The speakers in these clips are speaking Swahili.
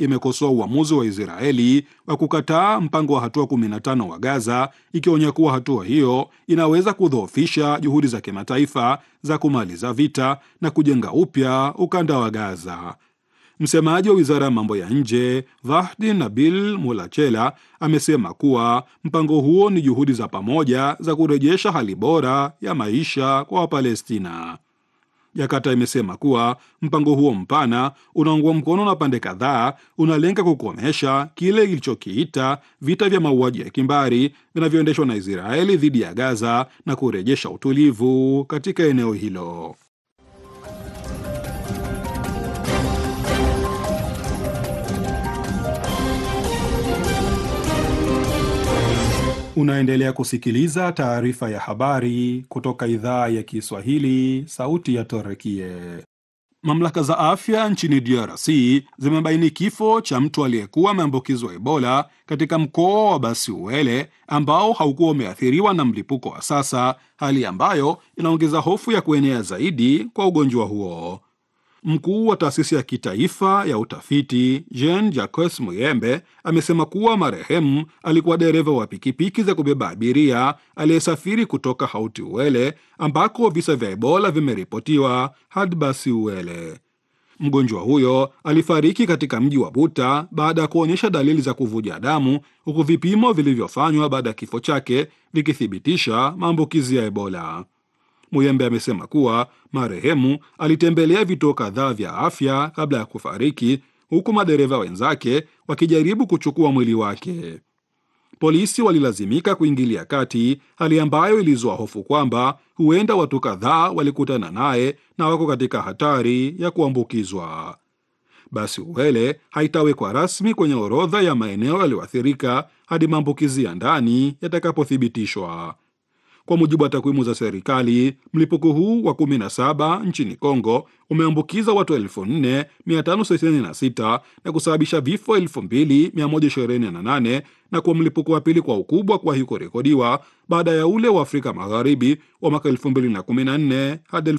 imekosoa uamuzi wa Israeli wa kukataa mpango wa hatua 15 wa Gaza, ikionya kuwa hatua hiyo inaweza kudhoofisha juhudi za kimataifa za kumaliza vita na kujenga upya ukanda wa Gaza. Msemaji wa wizara ya mambo ya nje Vahdi Nabil Mulachela amesema kuwa mpango huo ni juhudi za pamoja za kurejesha hali bora ya maisha kwa Wapalestina. Jakarta imesema kuwa mpango huo mpana unaungwa mkono na pande kadhaa, unalenga kukomesha kile ilichokiita vita vya mauaji ya kimbari vinavyoendeshwa na Israeli dhidi ya Gaza na kurejesha utulivu katika eneo hilo. Unaendelea kusikiliza taarifa ya habari kutoka idhaa ya Kiswahili, sauti ya Torekie. Mamlaka za afya nchini DRC zimebaini kifo cha mtu aliyekuwa ameambukizwa Ebola katika mkoa wa Basiuele ambao haukuwa umeathiriwa na mlipuko wa sasa, hali ambayo inaongeza hofu ya kuenea zaidi kwa ugonjwa huo. Mkuu wa taasisi ya kitaifa ya utafiti Jean Jacques Muyembe amesema kuwa marehemu alikuwa dereva wa pikipiki za kubeba abiria aliyesafiri kutoka Hauti Uele ambako visa vya Ebola vimeripotiwa hadi Basi Uele. Mgonjwa huyo alifariki katika mji wa Buta baada ya kuonyesha dalili za kuvuja damu, huku vipimo vilivyofanywa baada ya kifo chake vikithibitisha maambukizi ya Ebola. Muyembe amesema kuwa marehemu alitembelea vituo kadhaa vya afya kabla ya kufariki, huku madereva wenzake wakijaribu kuchukua mwili wake. Polisi walilazimika kuingilia kati, hali ambayo ilizua hofu kwamba huenda watu kadhaa walikutana naye na wako katika hatari ya kuambukizwa. Basi Uele haitawekwa rasmi kwenye orodha ya maeneo yaliyoathirika hadi maambukizi ya ndani yatakapothibitishwa. Kwa mujibu wa takwimu za serikali, mlipuko huu wa 17 nchini Kongo umeambukiza watu 4566 na kusababisha vifo 2128 na kuwa mlipuko wa pili kwa ukubwa kuwahi kurekodiwa baada ya ule wa Afrika Magharibi wa mwaka 2014 hadi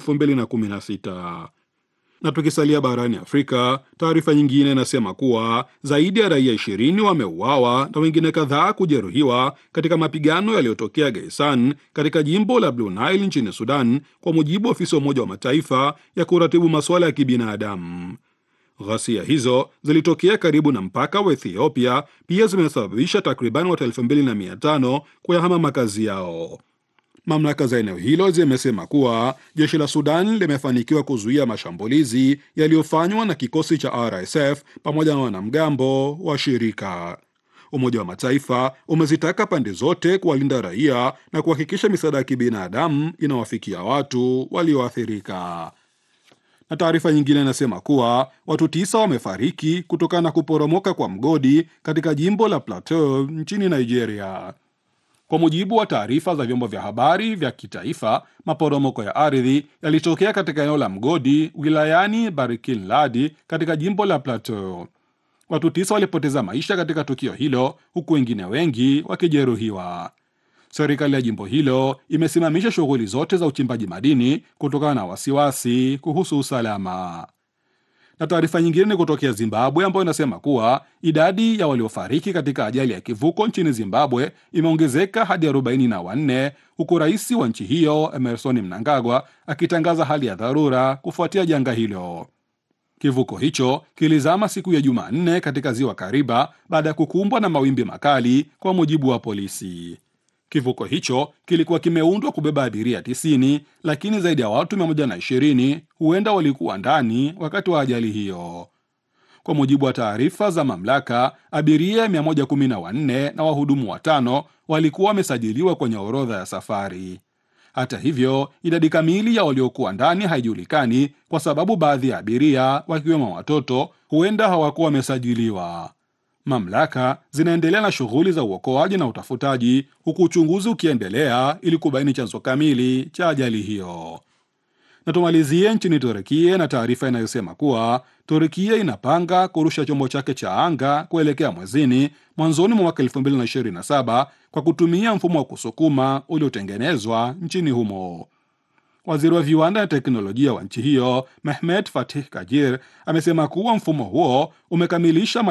2016 na tukisalia barani Afrika, taarifa nyingine inasema kuwa zaidi ya raia ishirini wameuawa na wengine kadhaa kujeruhiwa katika mapigano yaliyotokea Gaisan katika jimbo la Blue Nile nchini Sudan, kwa mujibu wa ofisi ya Umoja wa Mataifa ya kuratibu masuala ya kibinadamu. Ghasia hizo zilitokea karibu na mpaka wa Ethiopia, pia zimesababisha takriban watu elfu mbili na mia tano kuyahama makazi yao. Mamlaka za eneo hilo zimesema kuwa jeshi la Sudan limefanikiwa kuzuia mashambulizi yaliyofanywa na kikosi cha RSF pamoja na wanamgambo wa shirika. Umoja wa Mataifa umezitaka pande zote kuwalinda raia na kuhakikisha misaada ya kibinadamu inawafikia watu walioathirika. Na taarifa nyingine inasema kuwa watu tisa wamefariki kutokana na kuporomoka kwa mgodi katika jimbo la Plateau nchini Nigeria. Kwa mujibu wa taarifa za vyombo vya habari vya kitaifa, maporomoko ya ardhi yalitokea katika eneo la mgodi wilayani Barikin Ladi katika jimbo la Plateau. Watu tisa walipoteza maisha katika tukio hilo, huku wengine wengi wakijeruhiwa. Serikali ya jimbo hilo imesimamisha shughuli zote za uchimbaji madini kutokana na wasiwasi kuhusu usalama na taarifa nyingine ni kutokea Zimbabwe ambayo inasema kuwa idadi ya waliofariki katika ajali ya kivuko nchini Zimbabwe imeongezeka hadi arobaini na wanne huku rais wa nchi hiyo Emerson Mnangagwa akitangaza hali ya dharura kufuatia janga hilo. Kivuko hicho kilizama siku ya Jumanne katika ziwa Kariba baada ya kukumbwa na mawimbi makali, kwa mujibu wa polisi. Kivuko hicho kilikuwa kimeundwa kubeba abiria 90 lakini zaidi ya watu 120 huenda walikuwa ndani wakati wa ajali hiyo. Kwa mujibu wa taarifa za mamlaka, abiria 114 na wahudumu watano walikuwa wamesajiliwa kwenye orodha ya safari. Hata hivyo, idadi kamili ya waliokuwa ndani haijulikani kwa sababu baadhi ya abiria wakiwemo watoto huenda hawakuwa wamesajiliwa. Mamlaka zinaendelea na shughuli za uokoaji na utafutaji huku uchunguzi ukiendelea ili kubaini chanzo kamili cha ajali hiyo. Na tumalizie nchini Turekia na taarifa inayosema kuwa Turekia inapanga kurusha chombo chake cha anga kuelekea mwezini mwanzoni mwa mwaka 2027 kwa kutumia mfumo wa kusukuma uliotengenezwa nchini humo. Waziri wa viwanda na teknolojia wa nchi hiyo Mehmet Fatih Kajir amesema kuwa mfumo huo umekamilisha